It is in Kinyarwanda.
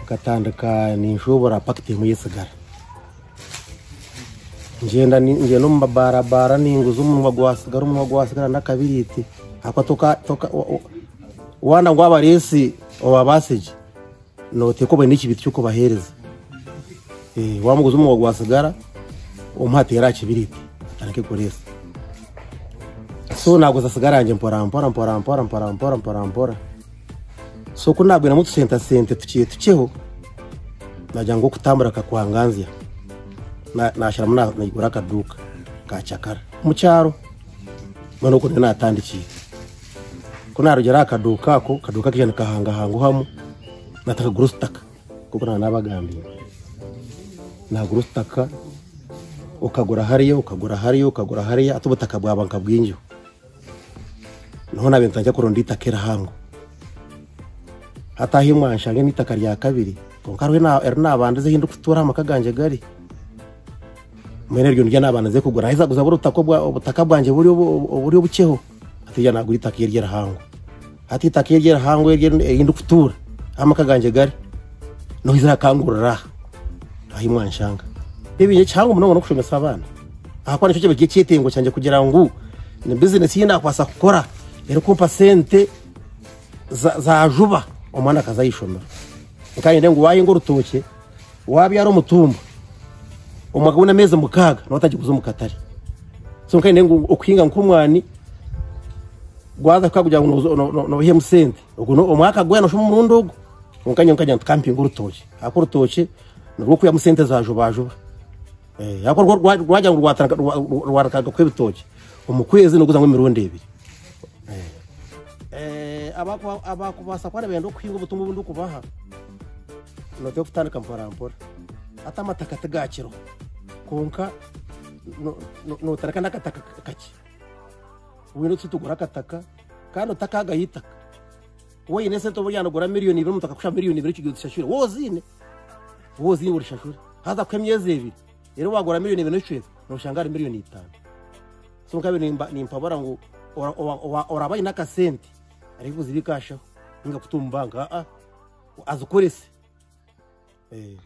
gatandukanye nshobora pakiti muyisigara ngenda ni- ngenda no mu mabarabara ninguza umunwa gwasigara umunwa gwasigara n'akabiriti ako toka toka wa- wa- wana ngwabaresi wabasije note ko bene ikibiti cy'uko bahereza Eh, wamuguza umunwa gwasigara umuhatera kibiriti areke kuresa so naguza sigaranje mpora mpora mpora mpora mpora mpora mpora mpora so kunabwira mutusentasente tukiye tukiho najya ngo kutambura kakwanganzia nashyiramo nagura akaduka ka cyakara mu cyaro none ukuntu natandikiye ko narugera akaduka ako kaduka k'ijana kahangahanga uhamo natakagura usitaka kuko nta nabagambiye nagura usitaka ukagura hariya ukagura hariya ukagura hariya ate ubutaka bwa banka bw'injyo niho nabintu ntajya kurunda itaka irahango hataha imwanshange n'itaka rya kabiri ngo karuhe na- eri nabanda ze hinduka utura amakaganje gari mwene ryo ndya nabana ze kugura aheza guza buri ubutaka bwa ubutaka bwanjye buri bu- buri bukeho atijya nagura itaka iyo ryera hango ati itaka iyo ryera hango yindi kutura amakaganje gari no izira kangurura aho imwanshanga bibinye cyangwa umuntu no kushomesa abana aha kwa nicyo kigiye cyetengo cyanjye kugira ngo ni business yindi akwasa gukora ero kumpa sente za, za juba umwana akazayishomera kandi ngo waye ngo urutoke wabyara umutumba umugabo una amezi mukaga nawe atagiye kuza umukatari so kandi ngo ukwinga nk'umwani gwaza kakugira ngo nuzo- no- no- nohe musente ubwo no- umwaka gwena ushuma umurundugo unkanye unkanye tukampinga urutoke ako urutoke nurwo kuya musente zajubajuba eh ako rwo rwa- rwajya ngo rwatanga rwarakaga kw'ibitoke umukwezi nuguza ngo imirundi ibiri eh abako abako basakwana bendo kwinga ubutumwa bundi kubaha note yo kutandika mpora ata amataka atagakiro konka notareka n'akataka kake wino tutugura akataka kandi utaka agahitaka wenyine se tuba yanagura miliyoni ibiri umutaka kusha miliyoni ibiri kigihe utishashure wozine wozine urishashure haza kwe myezi ibiri rero wagura miliyoni ibiri n'icumi nushanga ari miliyoni itanu so kabiri nimba nimpabara ngo ora- ora- ora- orabaye n'akasente ariko uzibikashaho ninga kutumba nga a azukorese eh